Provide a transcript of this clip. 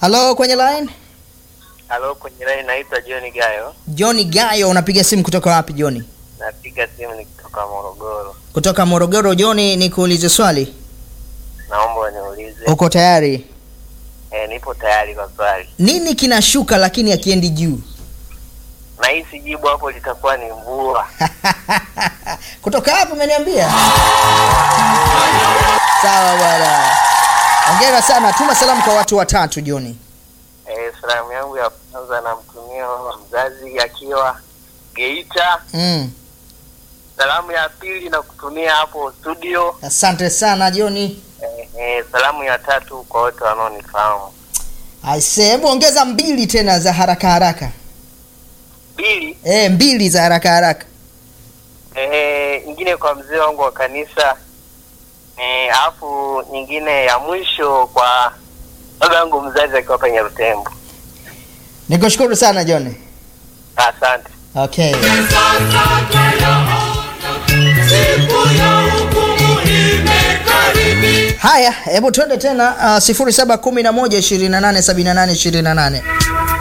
Halo, kwenye line? Halo, kwenye line naitwa John Gayo. John Gayo, unapiga simu kutoka wapi John? Napiga simu nikitoka Morogoro. Kutoka Morogoro. John, nikuulize swali. Naomba uniulize. Uko tayari? Eh, nipo tayari kwa swali. Nini kinashuka lakini akiendi juu? Na hisi jibu hapo litakuwa ni mvua. kutoka hapo umeniambia? Sawa bwana. Hongera sana. Tuma salamu kwa watu watatu John. Eh, salamu yangu ya kwanza namtumia mama mzazi akiwa Geita. Mm. Salamu ya pili na kutumia hapo studio. Asante sana John. Eh, eh, salamu ya tatu kwa wote wanaonifahamu. Aise, hebu ongeza mbili tena za haraka haraka. Pili, E, mbili za haraka haraka. eh, nyingine kwa mzee wangu wa kanisa. Eh, alafu nyingine ya mwisho kwa baba yangu mzazi akiwa hapa Nyarutembo. Nikushukuru sana John. Asante. Okay. Haya, hebu twende tena uh, 0711 28 78 28.